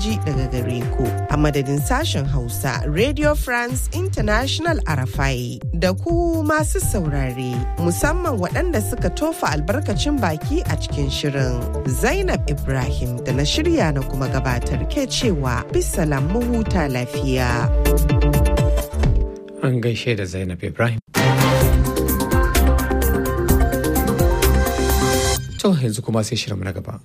ji daga gare ku a madadin sashen Hausa Radio France International Arafai da ku masu saurare musamman waɗanda suka tofa albarkacin baki a cikin shirin. Zainab Ibrahim da na shirya na kuma gabatar ke cewa bisalam mu huta lafiya. An gaishe da Zainab Ibrahim. To yanzu kuma sai shirin na gaba.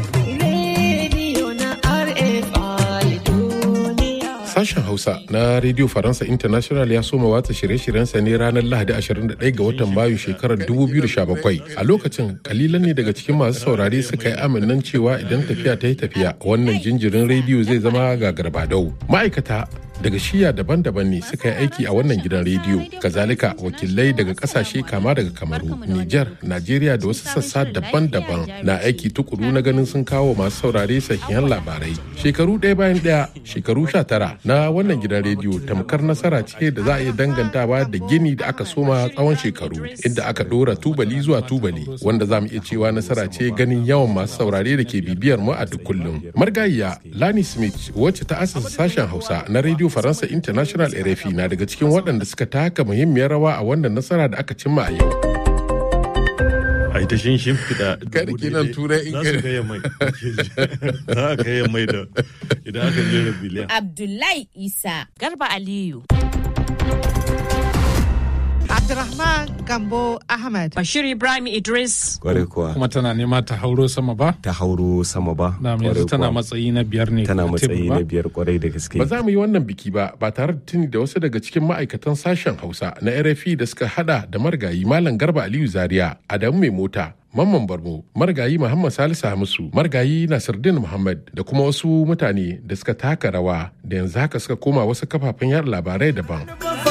Sashen Hausa na Radio Faransa International ya soma watsa shirye-shiryensa ne ranar Lahadi 21 ga watan Mayu shekarar 2017. A lokacin kalilan ne daga cikin masu saurare suka yi aminan cewa idan tafiya ta yi tafiya wannan jinjirin rediyo zai zama gagarbadau. Ma'aikata daga shiya daban-daban ne suka yi aiki a wannan gidan rediyo kazalika wakilai daga kasashe kama daga kamaru niger najeriya da wasu sassa daban-daban na aiki tukuru na ganin sun kawo masu saurare sahihan labarai shekaru ɗaya bayan ɗaya shekaru sha tara na wannan gidan rediyo tamkar nasara ce da za a iya dangantawa da gini da aka soma tsawon shekaru inda aka ɗora tubali zuwa tubali wanda za mu iya cewa nasara ce ganin yawan masu saurare da ke bibiyar mu a duk kullum margayiya lani smith wacce ta asasa sashen hausa na rediyo faransa international rfi na daga cikin waɗanda suka taka muhimmiyar rawa a wannan nasara da aka cimma a yau a ita shin shimfiɗa Kada kinan turai in za su gaya mai za a gaya mai da idan aka jera biliyan Abdullahi Isa. Garba Aliyu. Abdurrahman Gambo Ahmad. Bashir Ibrahim Idris. Kwarai kuwa kuma tana nema ta hauro sama ba ta hauro sama ba. na yanzu Kwarai tana kuwa. matsayi na biyar ne tana a tebur matsayi ba? na biyar kwarai da gaske. ba za mu yi wannan biki ba ba tare da tuni da wasu daga cikin ma'aikatan sashen hausa na rfi da suka hada da margayi malam garba aliyu zaria adamu mai mota mamman barmo margayi muhammad salisu hamisu margayi nasiruddin muhammad da kuma wasu mutane da suka taka rawa da yanzu haka suka koma wasu kafafen yada labarai daban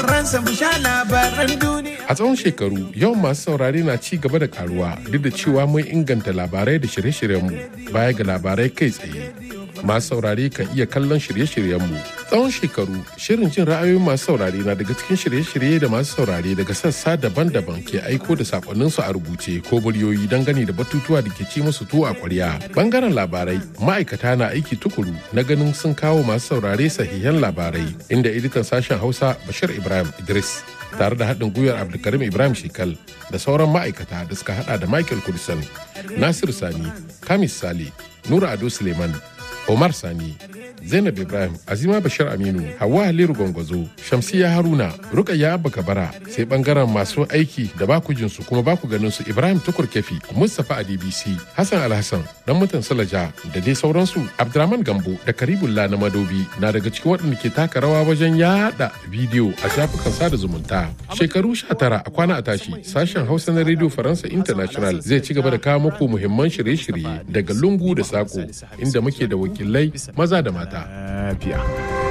a tsawon shekaru yawan masu saurare na ci gaba da karuwa duk da cewa mun inganta labarai da shirye-shiryenmu baya ga labarai kai tsaye masu saurare kan iya kallon shirye-shiryenmu tsawon shekaru shirin jin ra'ayoyin masu saurare na daga cikin shirye-shirye da masu saurare daga sassa daban-daban ke aiko da sakonninsu a rubuce ko muryoyi dangane da batutuwa da ke ci musu tuwo a kwarya bangaren labarai ma'aikata na aiki tukuru na ganin sun kawo masu saurare sahihan labarai inda editan sashen hausa bashir ibrahim idris tare da haɗin gwiwar abdulkarim ibrahim shekal da sauran ma'aikata da suka hada da michael kudisan nasiru sani kamis sale nura ado suleiman Omar Sani, Zainab Ibrahim, Azima Bashir Aminu, Hauwa Haliru Gwangwazo, Shamsiya Haruna, Rukayya Abba Kabara, sai bangaren masu aiki da baku jinsu kuma baku ganin su Ibrahim Tukur Kefi, Mustapha a DBC, Hassan Alhassan, dan mutan Salaja da dai sauransu Abdurrahman Gambo da Karibullah na Madobi na daga cikin waɗanda ke taka rawa wajen yada bidiyo a shafukan sada zumunta. Shekaru 19 a kwana a tashi, sashen Hausa na Radio Faransa International zai ci gaba da kawo muku muhimman shirye-shirye daga lungu da sako inda muke da wakilai maza da mata. Lafiya.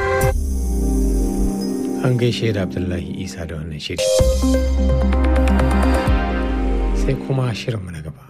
An gaishe da Abdullahi Isa da wannan shiri. Sai kuma shirinmu na gaba.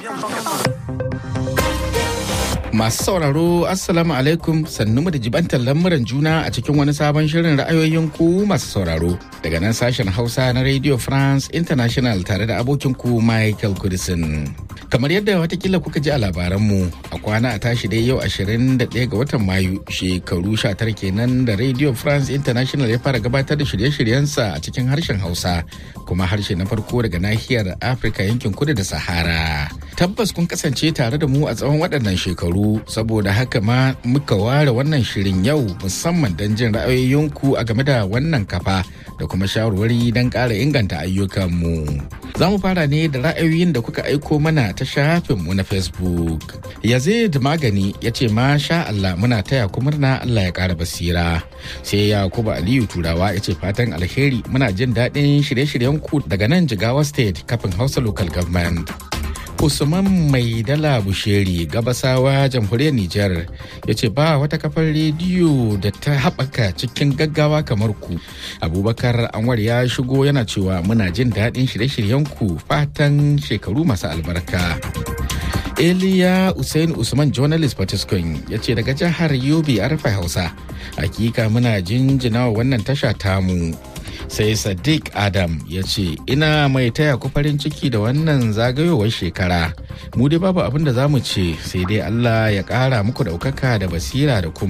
Masu sauraro Assalamu alaikum sannu mu da jibantar lamuran juna a cikin wani sabon shirin ra'ayoyin ku masu sauraro daga nan sashen Hausa na Radio France International tare da abokin ku Michael Kudisin. Kamar yadda watakila kuka ji a labaranmu a kwana a tashi dai yau 21 ga watan Mayu shekaru 19 kenan da Radio France International ya fara gabatar da shirye-shiryensa a cikin harshen Hausa kuma harshe na farko daga nahiyar Afirka yankin kudu da Sahara. Tabbas kun kasance tare da mu a tsawon waɗannan shekaru saboda haka ma muka ware wannan shirin yau musamman don jin ra'ayoyinku a game da wannan kafa da kuma shawarwari don ƙara inganta ayyukanmu. Za mu fara ne da ra'ayoyin da kuka aiko mana ta shafinmu na Facebook. Yazid Magani ya ce masha Allah muna taya ku murna Allah ya ƙara basira. Sai Yakubu Aliyu Turawa ya ce fatan alheri muna jin daɗin shirye-shiryenku daga nan Jigawa State kafin Hausa Local Government. Usman Mai Dala Busheri Gabasawa Jamhuriyar Nijar ya ce ba wata kafar rediyo da ta haɓaka cikin gaggawa kamar ku. Abubakar Anwar ya shigo yana cewa muna jin daɗin shirye-shiryenku fatan shekaru masu albarka. Eliya Usain Usman Journalist Patiskun ya ce daga jihar Yobe Arfa Hausa. Hakika muna jinjina wa wannan tasha tamu. sai sadiq adam ya ce ina mai taya ku farin ciki da wannan zagayowar shekara mu dai babu abin da za mu ce sai dai allah ya kara muku daukaka da basira da kuma